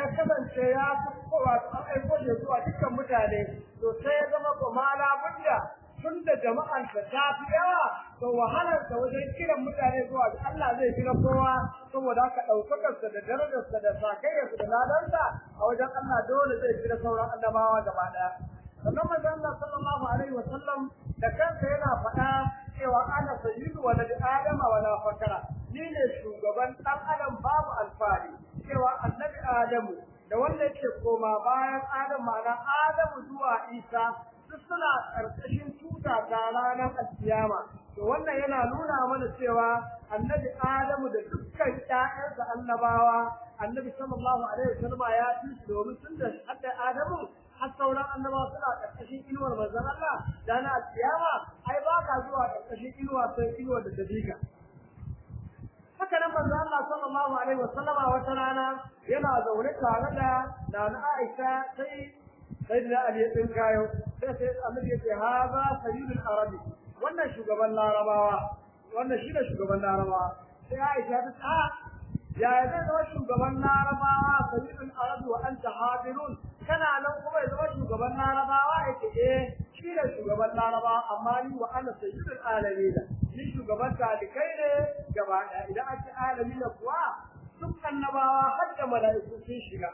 ya kasance ya fi kowa an aiko shi zuwa dukkan mutane to sai ya zama ko mala budda tun da jama'an ta ta fi yawa to wahalar ta wajen kiran mutane zuwa ga Allah zai kira kowa saboda haka daukakar sa da darajar sa da sakayyar sa da ladansa a wajen Allah dole zai kira sauran annabawa gaba daya sannan manzo Allah sallallahu alaihi wa sallam da kansa yana faɗa cewa ana sayyidu wa da adama wa la fakara ni ne shugaban dan adam babu alfari cewa annabi adamu da wanda yake koma bayan adam ma'ana adamu zuwa isa duk suna karkashin tuta ta ranar alkiyama to wannan yana nuna mana cewa annabi adamu da dukkan ƴaƴansa annabawa annabi sallallahu alaihi wasallam ya ci domin tun da hadda adamu har sauran annabawa suna karkashin inuwar manzon Allah da na alkiyama ai ba ka zuwa karkashin inuwa sai inuwar da ta bika haka nan manzo Allah sallallahu alaihi wasallam wata rana yana zaune tare da Nana Aisha sai sayyidina Ali din kayo sai sai Annabi ya ce haza sayyidul arabi wannan shugaban larabawa wannan shi ne shugaban larabawa sai Aisha ta ce ya zai zama shugaban larabawa sayyidul arabi wa anta hadirun kana nan kuma ya zama shugaban larabawa yake eh shi ne shugaban larabawa amma ni wa ana sayyidul alamin ni shugaban talikai ne gaba ɗaya idan ake alami na kuwa duk annabawa har da mala'iku sun shiga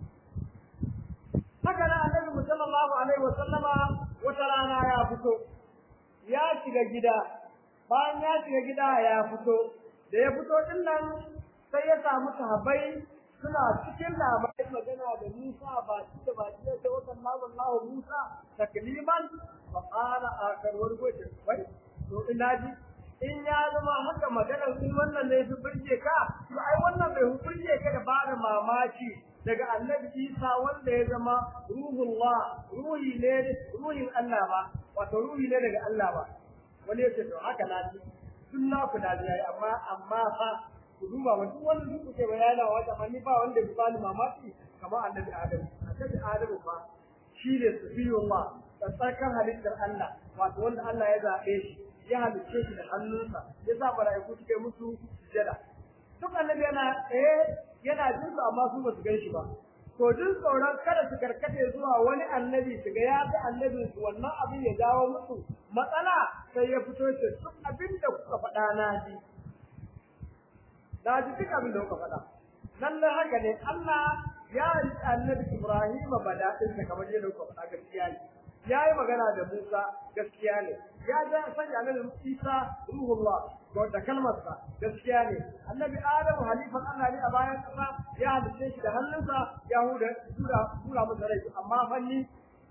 haka nan annabi sallallahu alaihi wa sallama wata rana ya fito ya shiga gida bayan ya shiga gida ya fito da ya fito din nan sai ya samu sahabbai suna cikin labarin magana da Musa ba shi da ba shi da wakan Allah Musa takliman fa qala akar wargoje wai to ina ji in ya zama haka maganar in wannan ne fi burge ka to ai wannan bai burge ka da bada mamaki daga annabi Isa wanda ya zama ruhullah ruhi ne ruhin Allah ba wato ruhi ne daga Allah ba wani yace to haka na ji tun na ku da yayi amma amma fa ku duba wa duk wanda duk kuke bayana wa da ni ba wanda bi bani mamaki kamar annabi Adam annabi Adam fa shi ne sufiyullah tsarkan halittar Allah wato wanda Allah ya zabe shi ya halicce shi da hannunsa ya sa mala'iku suke musu sujada duk annabi yana eh yana jin su amma su ba su gan shi ba to jin tsoron kada su karkate zuwa wani annabi su ga ya ga annabin su wannan abin ya jawo musu matsala sai ya fito ce duk abin da kuka faɗa na ji na ji duk abin da kuka faɗa lallai haka ne Allah ya riƙe annabi Ibrahim badaɗinsa kamar yadda kuka faɗa gaskiya ne ya yi magana da Musa gaskiya ne ya ja sanya annabi Isa ruhullah ko da kalmarsa gaskiya ne annabi Adamu halifan Allah ne a bayan kasa ya halice shi da hannunsa ya huda tura tura masa rai amma fanni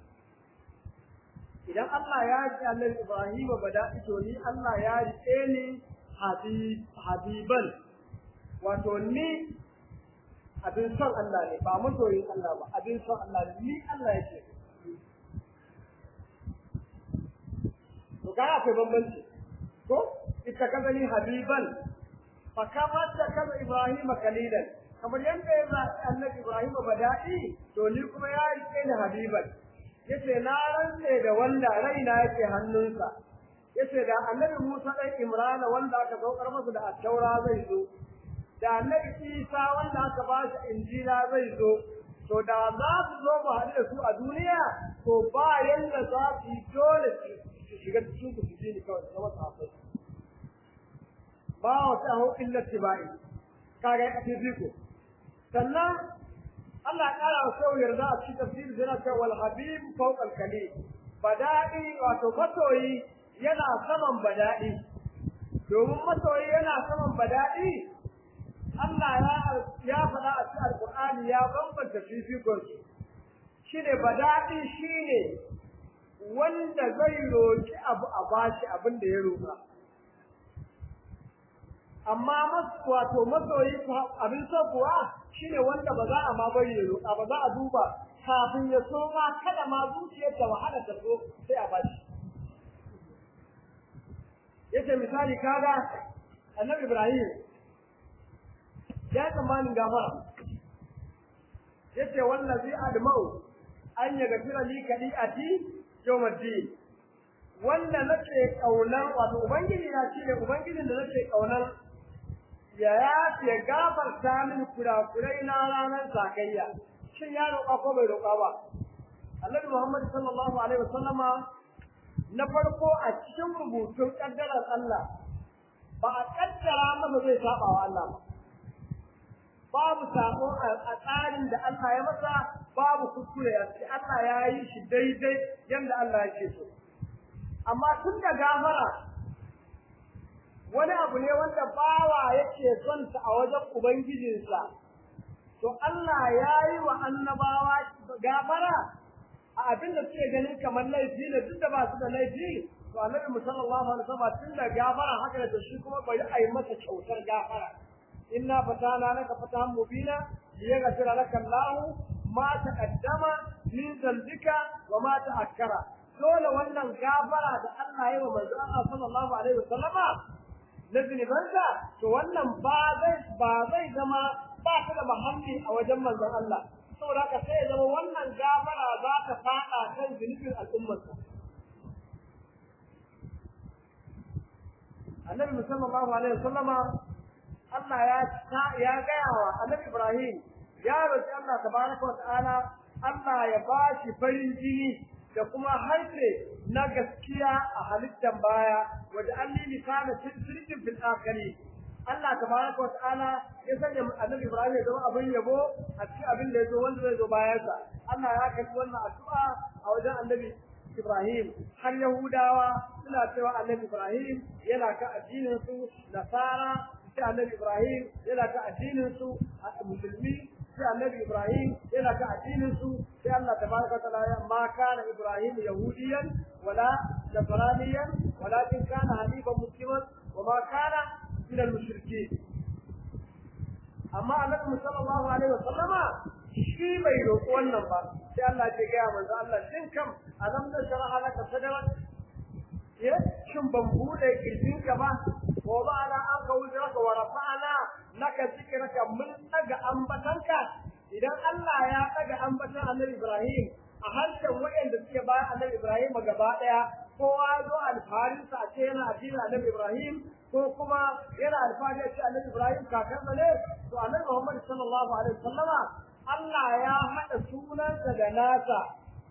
idan Allah ya ji annabi Ibrahim badaɗi to ni Allah ya riƙe ni habib habiban wato ni abin son Allah ne ba masoyin Allah ba abin son Allah ne ni Allah yake to ga akwai bambanci ko ita kaza ni habiban fa kama ta kaza Ibrahim kalilan kamar yadda ya zaɓi annabi Ibrahim bada'i to ni kuma ya rike ni habiban yace na rantse da wanda raina yake hannunsa yace da annabi Musa dan Imran wanda aka saukar masa da attaura zai zo da annabi Isa wanda aka ba shi injila zai zo to da za su zo mu haɗu da su a duniya to ba yanda za su yi dole su shiga cikin ku su ji ni kawai zama safai ba wata hau illa tibai kaga ya kace fiko sannan Allah ya kara wa sau yarda a cikin tafsir yana cewa wal habib fawqa al kalim badai wato masoyi yana saman badai domin masoyi yana saman badai Allah ya ya faɗa a cikin Alƙur'ani ya bambanta fifikon su shine badadi shine wanda zai roki abu a bashi abin da ya roka amma masu wato masoyi abin so kuwa shine wanda ba za a ma bari ya roka ba za a duba kafin ya so ma kada ma zuciyar ta wahala ta so sai a bashi yace misali kaga annabi Ibrahim ya tsammanin gafara yace wallazi adma'u an yaghfira li kadi'ati yawmiddin wanda nake kaunar wato ubangiji na shine ubangijin da nake kaunar ya yafe gafarta min kurakurai na ranar sakayya shin ya roƙa ko bai roƙa ba Annabi Muhammad sallallahu alaihi wasallama na farko a cikin rubutun kaddarar Allah ba a kaddara masa zai saba wa Allah ba babu sako a tsarin da Allah ya masa babu kuskure a cikin Allah ya yi shi daidai yadda Allah yake so amma tun da gafara wani abu ne wanda bawa yake son sa a wajen ubangijinsa to Allah ya yi wa annabawa gafara a abin da suke ganin kamar laifi ne duk da ba su da laifi to annabi sallallahu alaihi wasallam tun da gafara haka da shi kuma bari a yi masa kyautar gafara inna fatana laka fatahan mubina liyaghfira laka Allah ma taqaddama min dhanbika wa ma ta'akkara dole wannan gafara da Allah ya wa manzo Allah sallallahu alaihi wasallama na zunubansa to wannan ba zai ba zai zama ba ta da mahalli a wajen manzon Allah saboda haka sai ya zama wannan gafara za ta fada kan zunubin al'ummarsa annabi sallallahu alaihi wasallama Allah ya ya gaya wa annabi Ibrahim ya roki Allah tabaraka wa ta'ala Allah ya bashi farin jini da kuma harfe na gaskiya a halittan baya waje an lili kana sirrin fil akhiri Allah tabaraka wa ta'ala ya sanya annabi Ibrahim ya zama abin yabo a cikin abin da ya zo wanda zai zo bayansa Allah ya kai wannan addu'a a wajen annabi Ibrahim har Yahudawa suna cewa annabi Ibrahim yana ka addinin su Nasara sai annabi Ibrahim yana ka addinin su musulmi sai annabi Ibrahim yana ka addinin su sai Allah tabaraka wa ta'ala ma kana Ibrahim yahudiyan wala nasraniyan walakin kana hanifan musliman wa ma kana min al-mushrikeen amma annabi sallallahu alaihi wa sallama shi bai roƙi wannan ba sai Allah ya ga manzo Allah shin kam alam da sharaha laka sadrak ya shin ban bude kirjinka ba wa ba ala an ka wujraka wa rafa'ana laka zikraka mun daga ambatanka idan Allah ya daga ambatan Annabi Ibrahim a harshen waɗanda suke bayan Annabi Ibrahim gaba daya kowa zo alfarin sa ce yana addinin Annabi Ibrahim ko kuma yana alfahari ce Annabi Ibrahim kakansa ne to Annabi Muhammad sallallahu alaihi wasallama Allah ya haɗa sunansa da nasa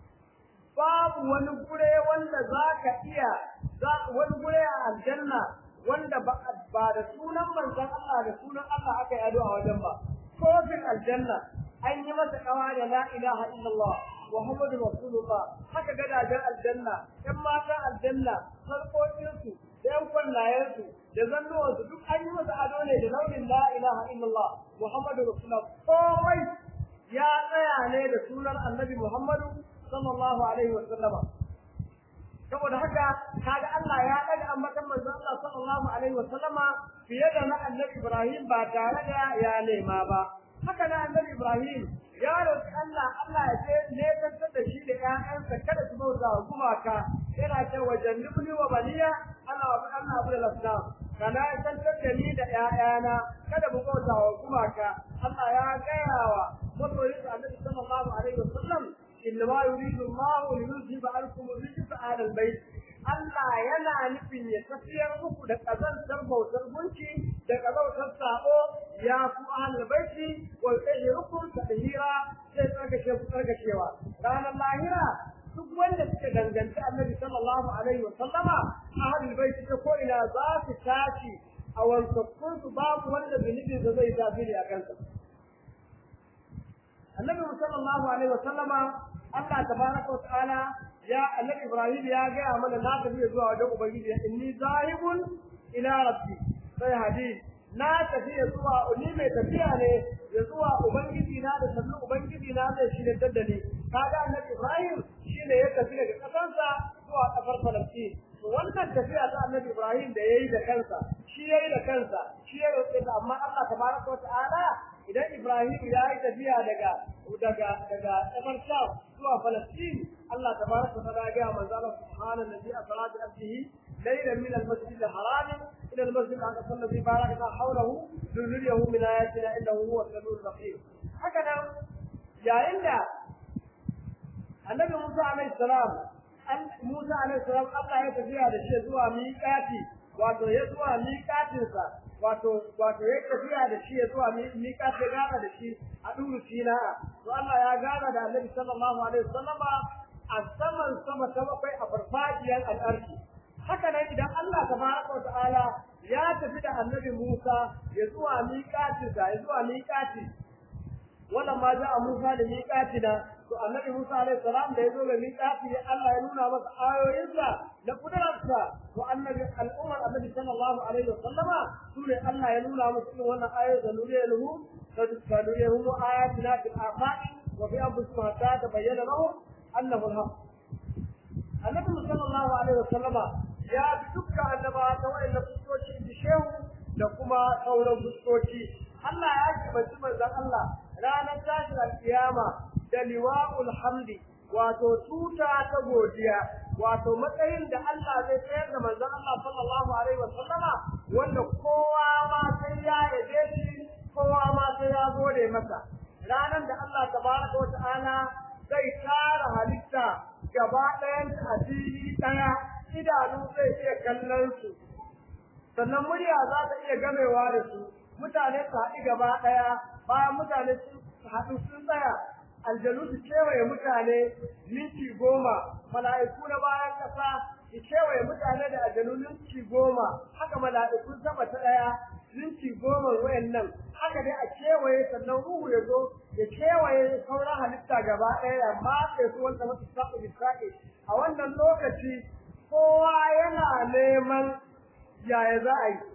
babu wani gure wanda za ka iya wani gure a aljanna wanda ba da sunan manzon Allah da sunan Allah aka yi ado a wajen ba kofin aljanna an yi masa kawa da la ilaha illallah Muhammadu Rasulullah haka gadajen aljanna ƴan matan aljanna sarƙoƙinsu da ƴan kwallayensu da zannuwansu duk an yi masa ado ne da launin la ilaha illallah Muhammadu Rasulullah komai ya tsaya ne da sunan annabi Muhammadu sallallahu alaihi wa sallama saboda haka kaga Allah ya daga ambatan manzon Allah sallallahu alaihi wa sallama fiye da na annabi Ibrahim ba tare da ya nema ba haka na annabi Ibrahim ya roki Allah Allah ya ce ne tantar da shi da ƴaƴansa kada su bauta wa gumaka yana ce wa jannibni wa baliya Allah wa Allah abu da lasna kana tantar da ni da ƴaƴana kada mu bauta wa gumaka Allah ya gaya wa masoyin annabi sallallahu alaihi wa sallam إنما يريد الله ليذهب عنكم الرجس أهل البيت Allah yana nufin ya tafiyar muku da ƙazantar bautar gunki da ƙazantar sabo ya ku ahlul baiti wa yuhyirukum tadhira sai tsarkake ku tsarkakewa ranar lahira duk wanda suka danganci annabi sallallahu alaihi wa sallama ahlul baiti ta ko ina za su tashi a wankakkun su babu wanda zunubin da zai tasiri a kansa annabi sallallahu alaihi wa sallama Allah tabaraka wa ta'ala ya annabi Ibrahim ya gaya mana na tafi zuwa wajen ubangiji inni zahibun ila rabbi sai hadith na tafi zuwa ni mai tafiya ne ya zuwa ubangiji na da sannu ubangiji na zai shi da ni kaga annabi Ibrahim shine ya tafi daga kasansa zuwa kafar Falastin to wannan tafiya ta annabi Ibrahim da yayi da kansa shi yayi da kansa shi ya roƙe ta amma Allah tabaraka wa ta'ala idan Ibrahim ya yi tafiya daga daga daga kafar Sham zuwa Falastin Allah tabaraka wa ta'ala ya manzo Allah subhanahu alladhi asra bi abdihi laylan min al-masjid al-haram ila al-masjid al-aqsa alladhi barakna hawlahu linuriyahu min ayatina innahu huwa as-sami'ul basir haka nan yayin da Annabi Musa alaihi salam Musa alaihi salam Allah ya tafiya da shi zuwa miƙati wato ya zuwa miƙatinsa wato wato ya tafiya da shi ya zuwa miƙat ya gana da shi a duru sina to Allah ya gana da Annabi sallallahu alaihi wasallama a saman sama ta bakwai a farfajiyar al'arshi haka nan idan Allah tabaraka wa ta'ala ya tafi da Annabi Musa ya zuwa miƙatinsa ya zuwa miƙati wannan ma a Musa da miƙatina to annabi Musa alaihi salam da yazo ga miƙati Allah ya nuna masa ayoyinsa da kudararsa to annabi al'ummar annabi sallallahu alaihi wasallama sune Allah ya nuna musu irin wannan ayoyi da nuriyahu da nuriyahu ayatina fil afaq wa fi anfusihim hatta tabayyana lahum annahu al-haq annabi sallallahu alaihi wasallama ya bi dukkan annabawa ta wa'annan fuskoki da shehu da kuma sauran fuskoki Allah ya kibaci manzon Allah ranar tashin alkiyama da liwa'ul hamdi wato tuta ta godiya wato matsayin da Allah zai tsayar da manzon Allah sallallahu alaihi wasallama wanda kowa ma sai ya yabe shi kowa ma sai ya gode masa ranar da Allah tabaraka wata'ala zai tara halitta gaba ɗayan a fili ɗaya idanu zai iya kallon su sannan murya za ta iya gamewa da su mutane su haɗu gaba ɗaya bayan mutane su haɗu sun tsaya aljanu su kewaye mutane minti goma mala'iku na bayan ƙasa su kewaye mutane da aljanu minti goma haka mala'ikun sama ta ɗaya minti goma wayannan haka dai a kewaye sannan ruhu ya zo ya kewaye sauran halitta gaba ɗaya ya matse su wanda masu saɓa bisra'i a wannan lokaci kowa yana neman yaya za a yi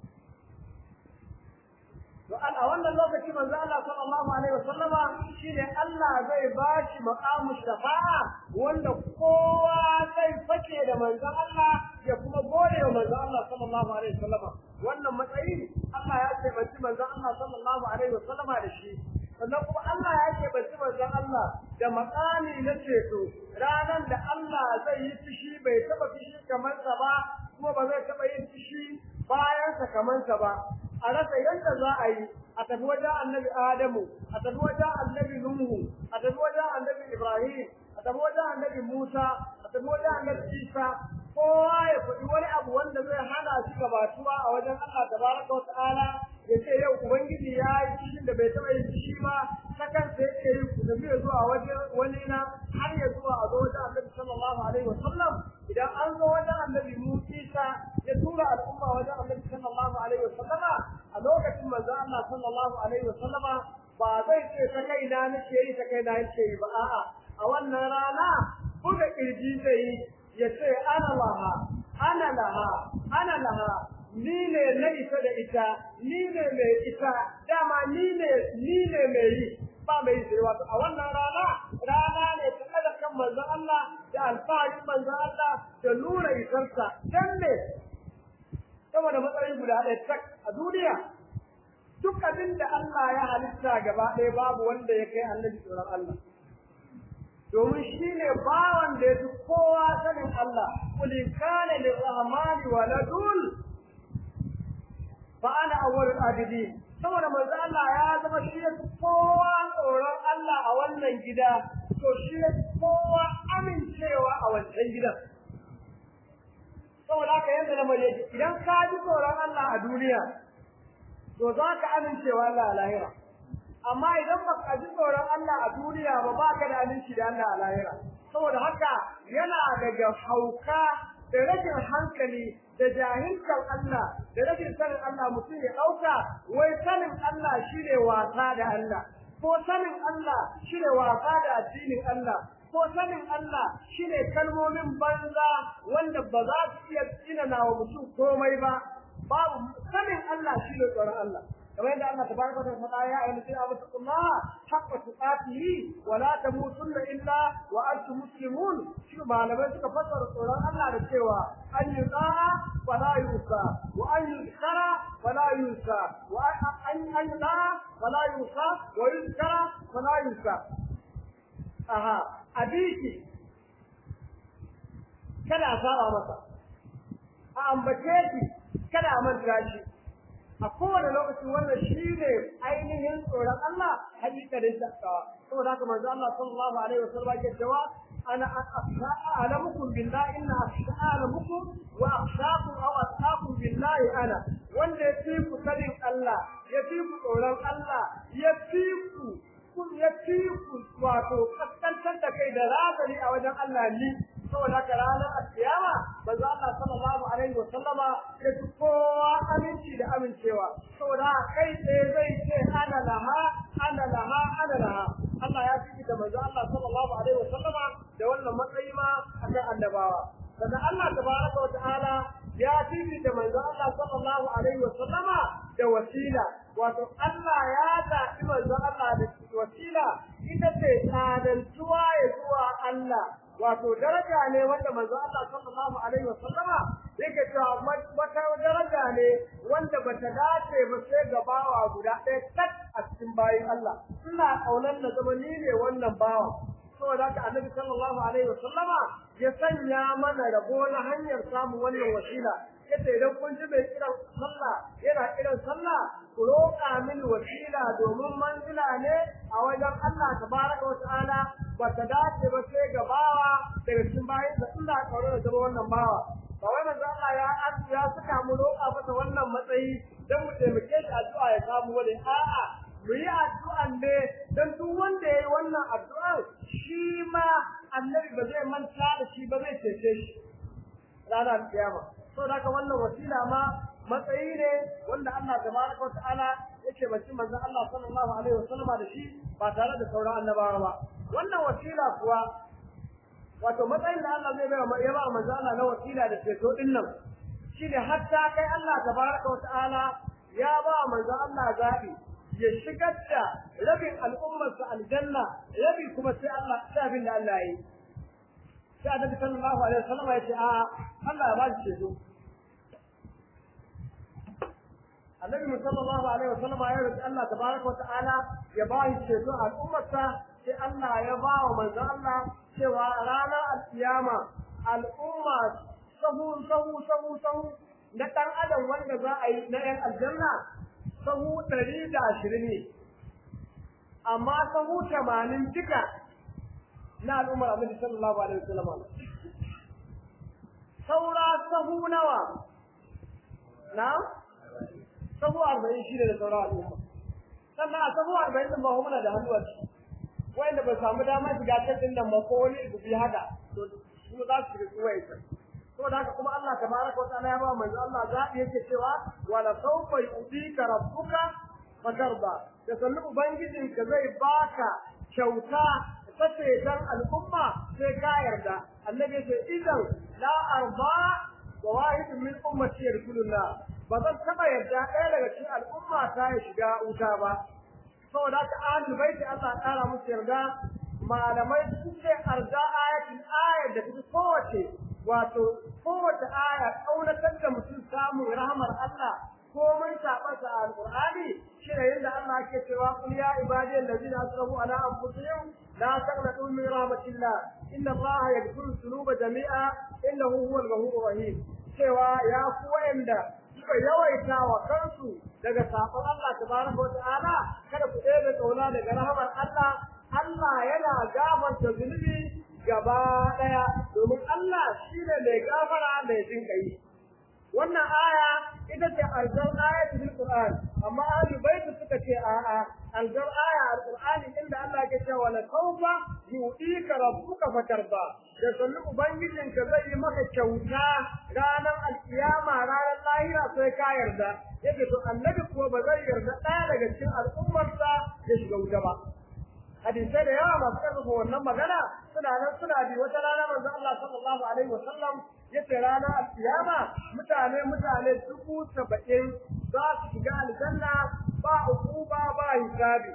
to a wannan lokaci manzo Allah sallallahu alaihi wasallama shine Allah zai bashi maqamu shafa'a wanda kowa zai fake da manzo Allah ya kuma gode wa manzo Allah sallallahu alaihi wasallama wannan matsayi Allah ya ce bace manzo Allah sallallahu alaihi wasallama da shi sannan kuma Allah ya ce bace manzo Allah da maqami na ceto ranan da Allah zai yi fishi bai taba fishi kamar sa ba kuma ba zai taba yin fishi bayan sa kamar sa ba a rasa yadda za a yi a tafi wajen annabi Adamu, a tafi wajen annabi Nuhu, a tafi wajen annabi Ibrahim, a tafi wajen annabi Musa, a tafi wajen annabi Isa, kowa ya faɗi wani abu wanda zai hana shi gabatuwa a wajen Allah tabaraka wa ta'ala ya ce yau Ubangiji ya yi cikin da bai taɓa yin shi ba, ta kansa yake yi ku tafi zuwa wajen wani na har ya zuwa a zo wajen annabi sallallahu alaihi wa sallam idan an zo wajen annabi Musa ya tura al'umma wajen annabi sallallahu alaihi wa sallama a lokacin manzo Allah sallallahu alaihi wa sallama ba zai ce ta kai na nake yi ta kai na yake yi ba a'a a wannan rana buga kirji zai yi ya ce ana laha ana laha ana laha ni ne na isa da ita ni ne mai ita dama ni ne ni ne mai yi ba mai sai wato a wannan rana rana ne ta kada kan manzo Allah da alfaharin manzo Allah da nuna isarsa dan ne saboda matsayin guda ɗaya tak a duniya duk abin da Allah ya halitta gaba ɗaya babu wanda ya kai annabi tsoron Allah domin shi ne bawan da ya fi kowa sanin Allah kuli kana lirrahmani waladun fa ana awwalul abidin saboda manzo Allah ya zama shi ya kowa tsoron Allah a wannan gida to shi ya kowa amincewa a wancan gidan saboda haka yadda na mare idan ka ji tsoron Allah a duniya to za ka amincewa Allah a lahira amma idan ba ka ji tsoron Allah a duniya ba ba ka da aminci da Allah a lahira saboda haka yana daga hauka da rashin hankali da jahilcin Allah da rashin sanin Allah mutum ya ɗauka wai sanin Allah shine wasa da Allah ko sanin Allah shine wasa da addinin Allah ko sanin Allah shine kalmomin banza wanda ba za su iya tsinana wa mutum komai ba babu sanin Allah shine tsoron Allah kamar yadda Allah tabaraka wa ta'ala ya ayyuhal ladina amanu taqullaha haqqa tuqatihi wa la tamutunna illa wa antum muslimun shi malamai suka fassara tsoron Allah da cewa an yuqa wa la yusa wa an yuzkara wa la yusa wa an an yuqa wa la yusa wa yuzkara wa la yusa aha abiki kada a saba masa a ambace shi kada a manta shi a kowane lokaci wannan shi ne ainihin tsoron Allah hakikarin takawa saboda haka manzo Allah sallallahu alaihi wasallam ke cewa ana a'lamukum billahi inna a'lamukum wa akhshakum aw atqakum billahi ana wanda ya fi ku sanin Allah ya fi ku tsoron Allah ya fi ku kun ya fi ku wato kaskantar da kai da razani a wajen Allah ni saboda haka ranar alkiyama manzo Allah sallallahu alaihi wa sallama ya fi kowa aminci da amincewa saboda kai tsaye zai ce ana laha ana laha ana laha Allah ya fi da manzo Allah sallallahu alaihi wa sallama da wannan matsayi ma akan annabawa sannan Allah tabaraka wa ta'ala ya fi da manzo Allah sallallahu alaihi wa sallama da wasila wato Allah ya zaɓi manzo Allah da wasila ita ce tsadantuwa ya zuwa Allah wato daraja ne wanda manzo Allah sallallahu alaihi wa sallama yake cewa wata daraja ne wanda bata dace ba sai ga bawa guda ɗaya tak a cikin bayin Allah ina kaunar na zama ni ne wannan bawa saboda haka annabi sallallahu alaihi wa sallama ya sanya mana rabo na hanyar samun wannan wasila yace idan kun ji mai kiran sallah yana kiran sallah ku roƙa mini wasila domin manzila ne a wajen Allah tabaraka wa ta'ala ba ta dace ba sai ga bawa daga cikin bayan da Allah kauro da zama wannan bawa ba wai manzo Allah ya ya saka mu roƙa masa wannan matsayi dan mu taimake shi addu'a ya samu wani a'a mu yi addu'an ne dan duk wanda yayi wannan addu'ar shi ma annabi ba zai manta da shi ba zai cece shi ranar kiyama so da haka wannan wasila ma matsayi ne wanda Allah tabaraka wa ta'ala yake bacin manzon Allah sallallahu alaihi wasallama da shi ba tare da sauran annabawa ba wannan wasila kuwa wato matsayin da Allah zai bai ya ba manzon Allah na wasila da ceto din nan shine hatta kai Allah tabaraka wa ta'ala ya ba manzon Allah zabi ya shigar da rabin al'ummarsa aljanna rabi kuma sai Allah sai abin da Allah yi sai annabi sallallahu alaihi wasallama ya ce a Allah ya ba shi ceto annabi sallallahu alaihi wasallam ya roki Allah tabaraka wataala ya ba shi ceto a al'ummarsa sai Allah ya ba wa manzo Allah cewa ranar alkiyama al'umma sahu sahu sahu sahu na dan adam wanda za a yi na yan aljanna sahu ɗari da ashirin ne amma sahu tamanin duka na al'ummar annabi sallallahu alaihi wasallam saura sahu nawa na sahu arba'in shi ne da sauran al'umma sannan a sahu arba'in din ba mu muna da hannu a ciki wanda ba samu damar shiga cikin nan ba ko wani gubi haka to su za su shiga kuwa ita saboda haka kuma Allah tabaraka wa ta'ala ya ba manzo Allah zabi yake cewa wala sawfa yu'tika rabbuka fatarda da sannu ubangijinka zai baka kyauta ta ceton al'umma sai ka yarda annabi ya ce idan la arba wa wahidun min ummati yadkhulullah ba zan taɓa yarda ɗaya daga cikin al'umma ta ya shiga wuta ba saboda haka ahlul baiti Allah ƙara musu yarda malamai sun ce arda ayatin ayar da take kowace wato kowace aya ƙaunatar da mutum samun rahmar Allah ko mun taɓa sa alƙur'ani shi ne yadda Allah ke cewa qul ya ibadiyal ladina asrafu ala anfusihim la taqnatu min rahmatillah inna Allah yaghfiru dhunuba jami'a innahu huwal ghafurur rahim cewa ya ku wa'anda suka yawaita wa kansu daga sabon Allah tabaraka wa ta'ala kada ku ɗebe kauna daga rahamar Allah Allah yana gafarta zunubi gaba ɗaya domin Allah shine mai gafara mai jin kai wannan aya ita ce aljar aya cikin Qur'an amma ahli baiti suka ce a'a aljar aya alqur'ani inda Allah ke cewa la sawfa yu'tika rabbuka fatarda da sannu ubangijinka zai yi maka kyauta ranar alkiyama ranar lahira sai ka yarda yake to annabi ko ba zai yarda ɗaya daga cikin al'ummarsa ya shiga wuta ba hadisai da yawa masu karfafa wannan magana suna nan suna bi wata rana manzo Allah sallallahu alaihi wasallam yace ranar alkiyama mutane mutane dubu saba'in za su shiga aljanna ba ukuba ba hisabi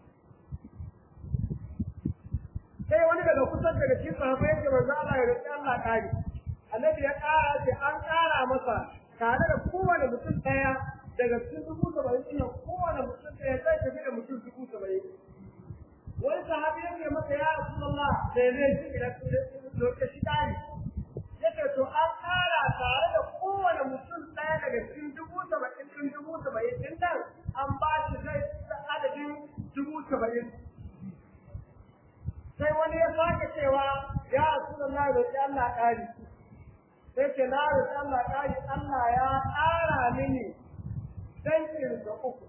sai wani daga kusan daga cikin sahabbai yake manzo Allah ya roki Allah kari annabi ya kara ce an kara masa tare da kowane mutum daya daga cikin dubu saba'in ɗin kowane mutum daya zai tafi da mutum dubu saba'in wani sahabi yake masa ya Rasulullah sai ne shi da lokaci dai yake to an kara tare da kowane mutum daya daga cikin dubu saba'in ɗin dubu saba'in ɗin nan an ba shi zai adadin dubu saba'in sai wani wani ya sake cewa ya Rasulullah da sai Allah ƙari sai ce na da Allah ƙari Allah ya ƙara mini dankin da uku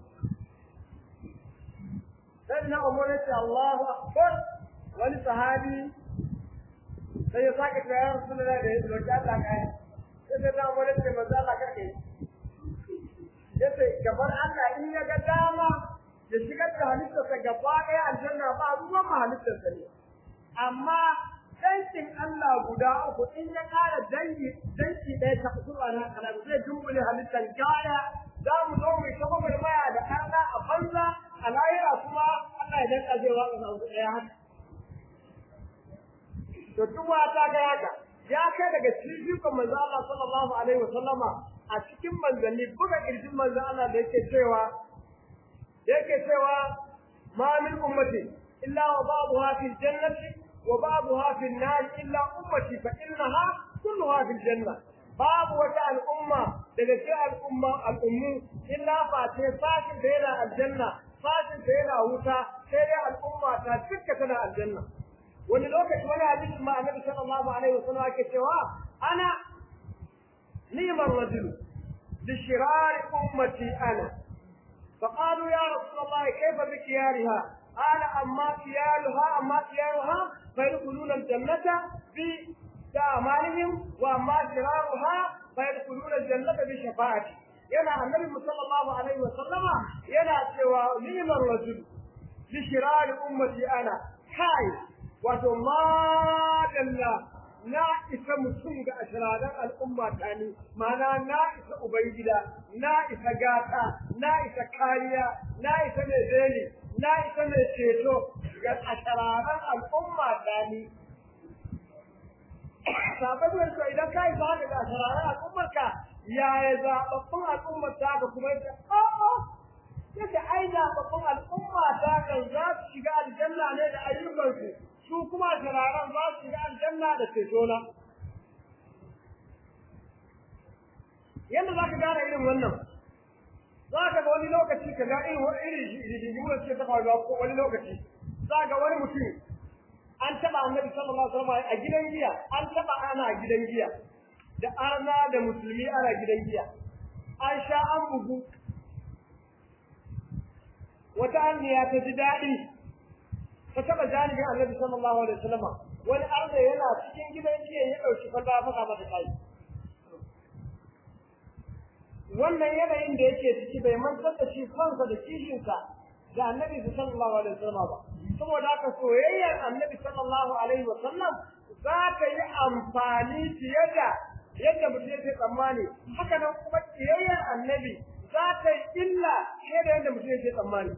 sai na umar ya ce Allahu akbar wani sahabi sai ya sake cewa ya Rasulullah da ya roƙi Allah ƙari sai na umar ya ce manzo Allah kake yace gabar Allah in ya ga dama ya shigar da halittarsa gaba ɗaya aljanna ba ruwan ma halittarsa ne amma dankin Allah guda uku in ya ƙara dangi danki ɗaya ta kusurwa na kana zai dumbule halittar gaya za mu zo mu ta gwagwarmaya da ƙarna a banza a lahira kuma Allah ya danka zai watsa sa wasu ɗaya haka to duk ta ga haka ya kai daga cikin manzo Allah sallallahu alaihi wa sallama a cikin manzanni buga kirjin manzo Allah da yake cewa yake cewa ma min ummati illa wa ba'daha fil jannati wa ba'daha fil nar illa ummati fa innaha kulluha fil janna babu wata al'umma daga cikin al'umma al'ummu illa fa ce sashin da yana aljanna sashin da yana wuta sai dai al'umma ta dukka tana aljanna wani lokaci wani hadisi ma annabi sallallahu alaihi wasallam yake cewa ana نعم الرجل لشرار أمتي أنا فقالوا يا رسول الله كيف بكيارها قال أما كيارها أما كيارها فيدخلون الجنة بأعمالهم وأما شرارها فيدخلون الجنة بشفاعتي yana annabi sallallahu alaihi wa sallama yana cewa ni'mar rajul li shirari ummati ana kai wato ma dalla na isa mutum ga ashiraran al'umma ta ni mana na isa ubangida na isa gata na isa kariya na isa mai beli na isa mai ceto ga ashiraran al'umma ta ni sababbin ko idan ka isa haka ga ashiraran al'ummar ka yaya zaɓaɓɓun al'ummar ta ka kuma yake o'o yake ai zaɓaɓɓun al'umma ta kan za su shiga aljanna ne da ayyukansu su kuma turaren za su shiga aljanna da cetona yadda za ka gane irin wannan za ka ga wani lokaci ka ga irin irin rigingimu da suke ta faruwa ko wani lokaci za ga wani mutum an taɓa annabi sallallahu alaihi wasallam a gidan giya an taɓa ana a gidan giya da arna da musulmi ana gidan giya an sha an bugu wata anniya ta ji daɗi ta taba janibin annabi sallallahu alaihi wasallam wani arda yana cikin gidan jiya ya dauki kwalba ya faka mata kai wannan yanayin da yake ciki bai mantar da shi kansa da kishinsa da annabi sallallahu alaihi wasallam ba saboda haka soyayyar annabi sallallahu alaihi wasallam za ta yi amfani fiye da yadda mutum yake tsammani haka nan kuma kiyayyar annabi za ta yi illa fiye da yadda mutum yake tsammani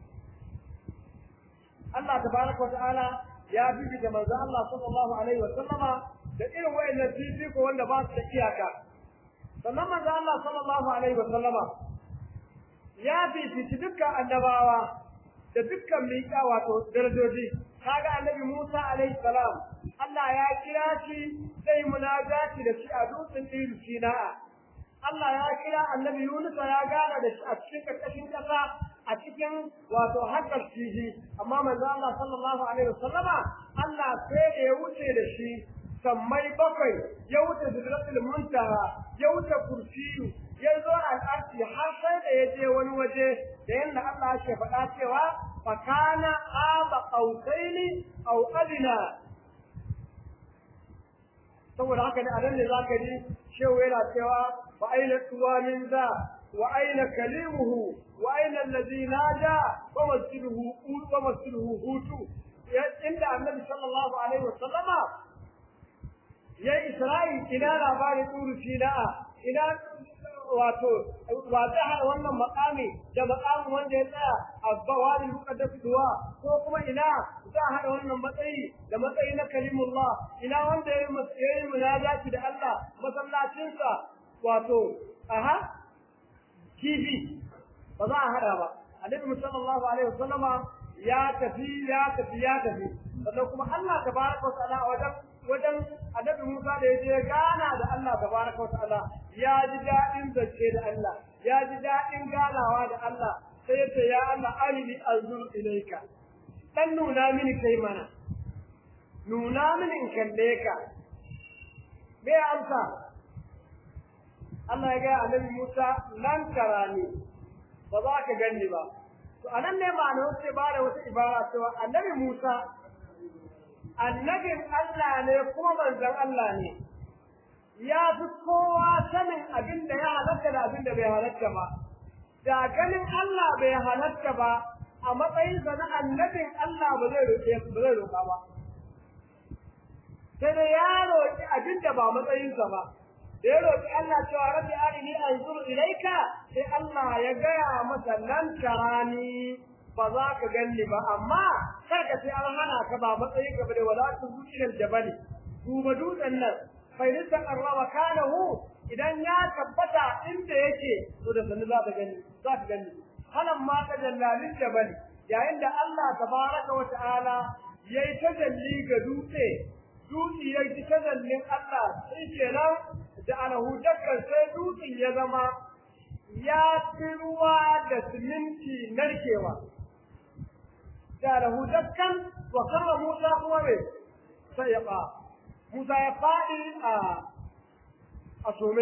Allah tabaraka wa ta'ala ya bibita manzo Allah sallallahu alaihi wa sallama da irin wayannan fifiko wanda ba su da iyaka sannan manzo Allah sallallahu alaihi wa sallama ya bibita dukkan annabawa da dukkan miƙa wato darajoji kaga annabi Musa alaihi salam Allah ya kira shi sai munajati da shi a dutsen Tir Sina'a Allah ya kira annabi Yunus ya gana da shi a cikin karkashin kasa a cikin wato haƙar fiji amma manzo Allah sallallahu alaihi wasallama Allah sai da ya wuce da shi sammai bakwai ya wuce sidratul muntaha ya wuce kursiyu ya zo al'arshi har sai da ya je wani waje da yanda Allah ke faɗa cewa fa kana aba qausaini aw adna saboda haka ne a nan ne zaka ji shehu yana cewa fa aina tuwa min za وأين كليمه وأين الذي نادى ومسجده ومسجده هوت عند النبي صلى الله عليه وسلم يا إسرائيل إلى لابار طور سيناء إلى wato ba zai haɗa wannan makami da makamin wanda ya tsaya a bawari muqaddas duwa ko kuma ina za a haɗa wannan matsayi da matsayi na kalimullah ina wanda ya yi munajati da Allah masallacinsa wato aha kifi ba za a hada ba annabi sallallahu alaihi wasallama ya tafi ya tafi ya tafi sannan kuma Allah tabaraka wa ta'ala wajen wajen annabi Musa da yaje gana da Allah tabaraka wa ta'ala ya ji dadin zace da Allah ya ji dadin ganawa da Allah sai yace ya Allah arini anzur ilayka dan nuna mini kai mana nuna min in kalle ka me amsa Allah ya ga annabi Musa lan tarani ba za ka ganni ba to anan ne ma'ana sai ba da wata ibara cewa annabi Musa annabin Allah ne kuma manzon Allah ne ya fi kowa sanin abin da ya halatta da abin da bai halatta ba da ganin Allah bai halatta ba a matsayinsa na annabin Allah ba zai roƙe ba zai roƙa ba sai da ya roƙi abin da ba matsayinsa ba da ya roƙi Allah cewa rabbi arini anzur ilaika sai Allah ya gaya masa lan tarani ba za ka ganni ba amma kar ka sai an hana ka ba matsayin ka bane wala tu zuciyar jabali duba dutsen nan bai nisa karrama kanahu idan ya tabbata inda yake to da sanin za ka gani za ka gani halan ma ta jallalin jabali yayin da Allah tabaraka wa ta'ala yayi tajalli ga dutse dutse yayi tajallin Allah sai kenan da alahu dakkan sai dutsen ya zama ya fi ruwa da siminti narkewa da lahu dakkan wa karra Musa kuma me sai ya ba Musa ya faɗi a a some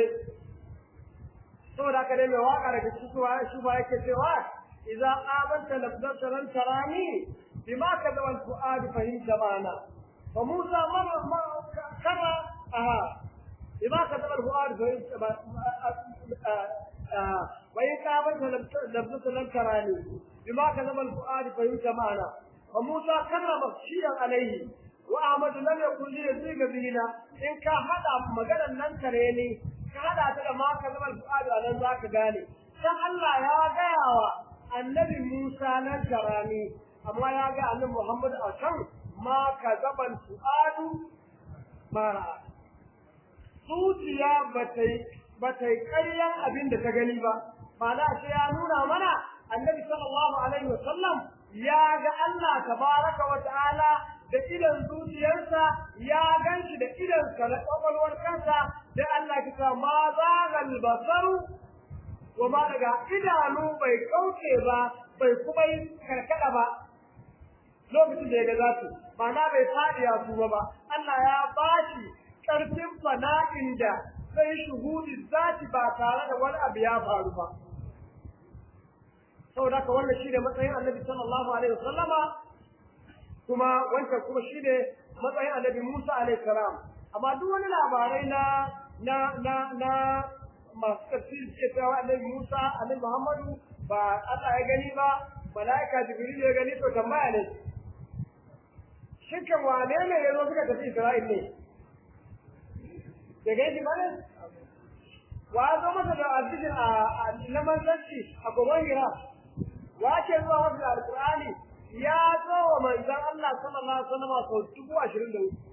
saboda haka dai mai waka daga cikin shi ba yake cewa idza amanta lafzata lan tarani bima kadaba al-fuad fahimta bana fa Musa mara kama aha bima kadaba al-fuad fahimta وإن كابت لفظة لم تراني بما كذب الفؤاد فهمت معنا وموسى كرم شيئا عليه وأحمد لم يكن لي يزيغ بهنا إن كان هذا مجالا لن تريني كهذا تلك ما كذب الفؤاد على ذاك قالي كان الله يا غياوة النبي موسى لن تراني أما يا غيا النبي محمد أشان ما كذب الفؤاد ما رأى zuciya ba ta yi ba ta yi ƙaryan abin da ta gani ba ma'ana sai ya nuna mana annabi sallallahu alaihi wa sallam ya ga Allah tabaraka wa ta'ala da idan zuciyarsa ya ganshi da idansa da kwakwalwar kansa da Allah ki ta ma zagal basaru wa ma daga idanu bai kauce ba bai kuma yi karkada ba lokacin da ya ga zatu ma'ana bai fadi ya tuba ba Allah ya bashi karfin fana'in da sai shuhudin zati ba tare da wani abu ya faru ba saboda haka wannan shine matsayin annabi sallallahu alaihi wasallama kuma wancan kuma shine matsayin annabi Musa alaihi salam amma duk wani labarai na na na na masu tafsiri ke cewa annabi Musa annabi Muhammadu ba Allah ya gani ba malaika Jibril ya gani to tambaya ne shin kan wane ne ya zo suka tafi Isra'il ne da gaji bane wa zo masa da addinin a na manzanci a gobe hira wa ke zuwa masa da alqur'ani ya zo wa manzon Allah sallallahu alaihi wasallam sau dubu ashirin da uku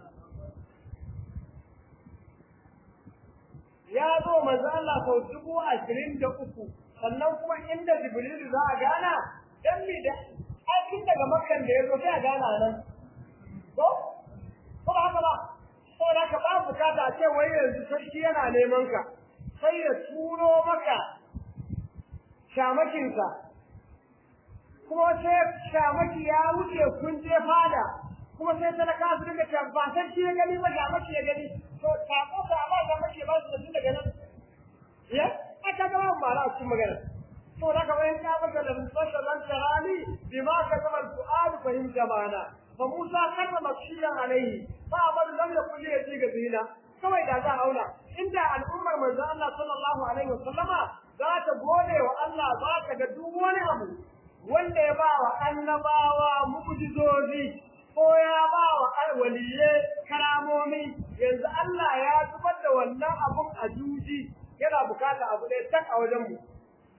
ya zo wa manzon Allah sau dubu ashirin da uku sannan kuma inda Jibril za a gana dan mi da aikin daga makkan da ya zo sai a gana nan ko ko ba haka ba saboda ka ba bukata a ce wai yanzu sarki yana neman ka sai ya turo maka shamakinsa kuma sai shamaki ya wuce kun je fada kuma sai talaka su dinga cewa ba sarki ya gani ba shamaki ya gani to sako ka ba shamaki ba su da tun daga nan ya aka ga ba mara a cikin magana to daga wayan ka baka da musalla lan tarani bima ka zama su'ad fahimta bana fa Musa karrama shiyan alaihi ba amadu lam yakun li yajiga bina kawai da za auna inda al'ummar manzo Allah sallallahu alaihi wasallama za ta gode wa Allah za ta ga duk wani abu wanda ya ba wa annabawa mu'jizozi ko ya ba wa alwaliye karamomi yanzu Allah ya zubar da wannan abun a juji yana bukata abu ɗaya tak a wajen mu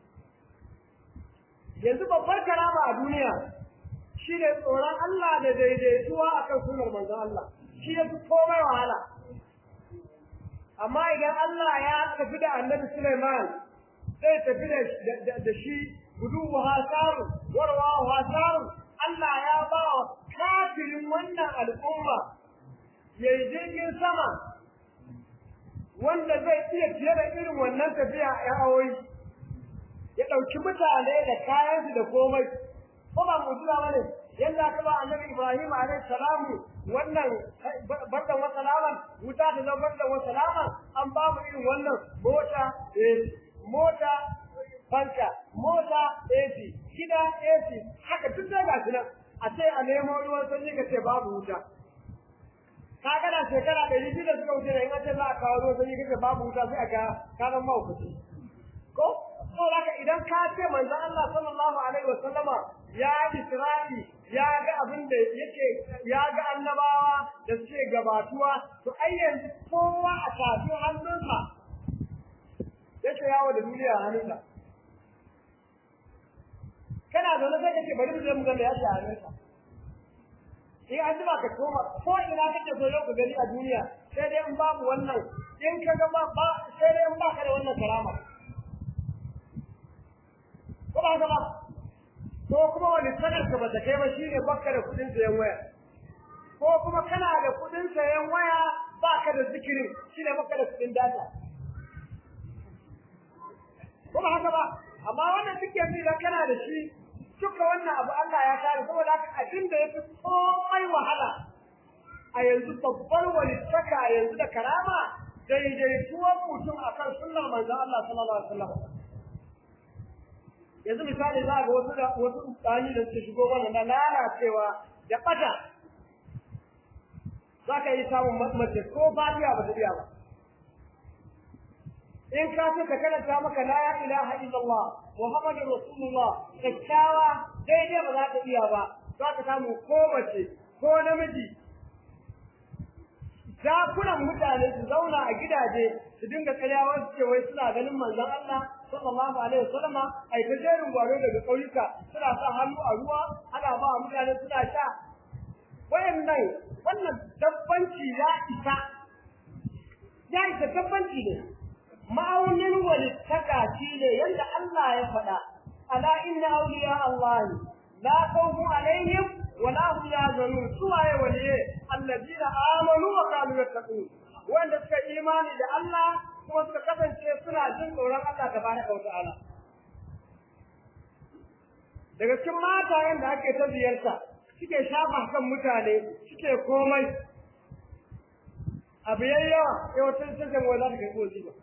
yanzu babbar karama a duniya shi ne tsoron Allah da daidaituwa akan sunar manzon Allah shi ya fi komai wahala amma idan Allah ya tafi da annabi Sulaiman zai tafi da shi guduwa hasaru warwa hasaru Allah ya ba wa kafirin wannan al'umma ya yi jirgin sama wanda zai iya fiye da irin wannan tafiya a awoyi ya ɗauki mutane da kayansu da komai ko ba mutuwa ba ne yanda aka ba annabi Ibrahim alaihi salamu wannan bardan wa salaman wuta ta zama bardan wa salaman an ba mu irin wannan mota mota fanka mota AC gida AC haka duk da gashi nan a ce a nemo ruwan sanyi ka ce babu wuta ka ga da shekara ɗari biyu da suka wuce da in an ce za a kawo ruwan sanyi ka ce babu wuta sai a ga kanan mahaukaci ko ko haka idan ka ce manzon Allah sallallahu alaihi wasallama ya Isra'i ya ga abin da yake ya ga annabawa da suke gabatuwa to ai yanzu kowa a tafi hannunsa yake yawo da duniya a hannunsa kana zaune sai kace bari mu je mu ga me ya shi a hannunsa in an jima ka koma ko ina kake so yau ka gani a duniya sai dai in babu wannan in ka ga ba sai dai in ba ka da wannan karama ko ba haka ba ko kuma wani sanar ka ba ta kai ba shine baka da kudin sayan waya ko kuma kana da kudin sayan waya baka da zikirin shine baka da kudin data ko ba haka ba amma wannan duk yanzu idan kana da shi duka wannan abu Allah ya kare saboda haka abin da yafi komai wahala a yanzu babbar walittaka yanzu da karama daidaituwar mutum akan sunnar manzon Allah sallallahu alaihi wasallam yanzu misali za ga wasu da wasu tsani da suke shigo wannan na lalacewa da bata za ka yi samun mace ko fatiha ba ta iya ba in ka ce ka karanta maka la ilaha illallah muhammadur rasulullah kyakkyawa daidai ba za ka iya ba za ka samu ko mace ko namiji dakunan mutane su zauna a gidaje su dinga tsayawa su ce wai suna ganin manzon Allah sallallahu alaihi wasallama ai ta jerin gwaro daga kauyuka suna sa hannu a ruwa ana ba mutane suna sha wayannan wannan dabbanci ya isa ya isa dabbanci ne ma'aunin walittaka shi ne yadda Allah ya faɗa ala inna awliya Allah la khawfun alaihim wa la hum yahzanun suwaye waliye alladina amanu wa kanu yattaqun wanda suka imani da Allah kuma suka kasance suna jin tsoron Allah tabaraka wa ta'ala daga cikin matayen da ake ta ziyarta suke shafa kan mutane suke komai abu yayyawa sai wata sassan wai za ta kai kozi ba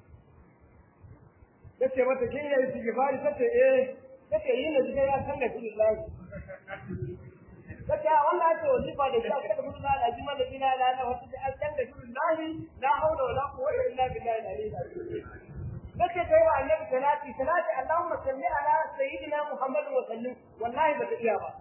tace mata kin yi istighfari tace eh tace yi na jiga ya san da billahi tace wannan ake wajiba da shi kada mun la lazim da ila la la wata da san da billahi la hawla wala quwwata illa billahi al-aliyyil azim tace kai wa annabi salati salati allahumma salli ala sayyidina muhammad wa sallim wallahi ba ta iya ba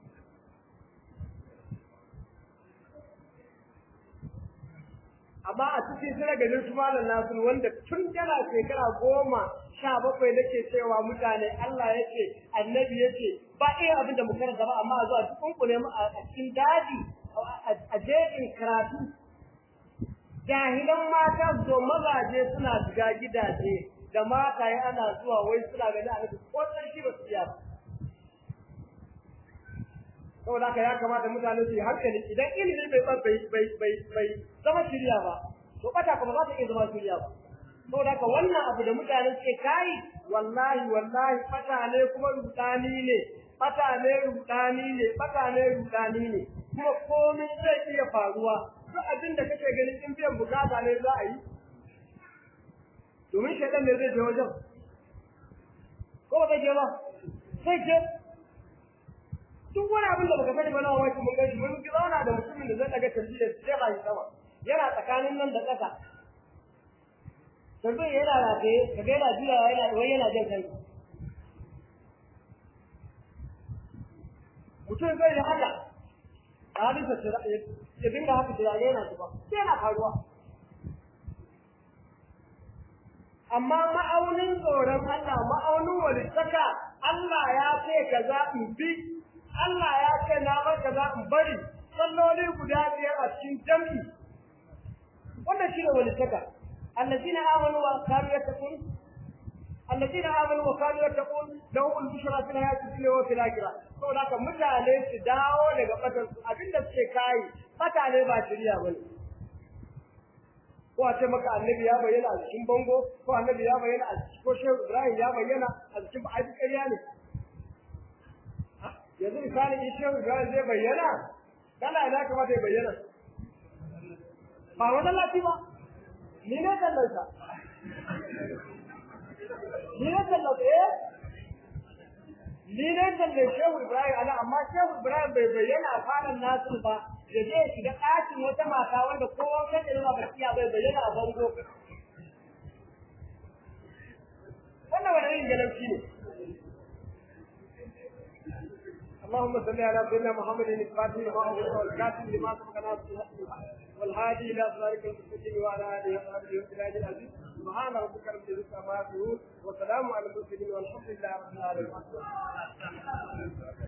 amma a cikin suna ganin su malam nasu wanda tun yana shekara goma sha bakwai nake cewa mutane Allah ya ce annabi ya ce ba iya abin da mu karanta ba amma zuwa cikin kule mu a cikin daji a jejin karatu jahilan mata zo mazaje suna shiga gidaje da mata ya ana zuwa wai suna ganin annabi ko shi ba su iya ba saboda haka ya kamata mutane su yi hankali idan ilimi bai bai bai bai bai zama shirya ba to bata kuma za ta iya zama shirya ba saboda haka wannan abu da mutane suke kai wallahi wallahi bata ne kuma rudani ne bata ne rudani ne bata ne rudani ne kuma komai zai iya faruwa duk abin da kake ganin in biyan bukata ne za a yi domin shaidan ne zai je wajen ko ba zai je ba sai je duk wani abin da baka sani ba na wai mun gashi mun ga zauna da mutumin da zai daga tarbiya sai ba shi sama yana tsakanin nan da ƙasa tarbiya yana rataye ka ga yana jira yana wai yana jin kai mutum zai yi haka a halin sa ya dinga haka tunani yana zuba sai yana faruwa amma ma'aunin tsoron Allah ma'aunin walittaka Allah ya ce kaza in bi Allah ya ce na bar kaza in bari salloli guda biyar a cikin jami'i wannan shine walittaka allazina amanu wa kanu yattaqun allazina amanu wa kanu yattaqun lahum al-bushra fil hayati dunya wa fil akhirah saboda haka mutane su dawo daga batar su abinda suke kai bata ne ba shirya bane ko a ce maka annabi ya bayyana a cikin bango ko annabi ya bayyana a cikin ko shehu ibrahim ya bayyana a cikin ba a ƙarya ne yanzu misali in shehu ibrahim zai bayyana kana ina kamata ya bayyana ba wannan lati ba ni ne tallansa ni ne tallansa eh ni ne talle shehu ibrahim ana amma shehu ibrahim bai bayyana a fadan nasu ba da zai shiga ɗakin wata mata wanda kowa kan da nuna basiya bai bayyana a bango wannan wani irin galauci ne اللهم صل على سيدنا محمد الفاتح لما أغلق والكاتب لما سبق ناصر والهادي إلى صراطك المستقيم وعلى آله وصحبه وسلم العزيز سبحان ربك رب العزة عما يصفون وسلام على المرسلين والحمد لله رب العالمين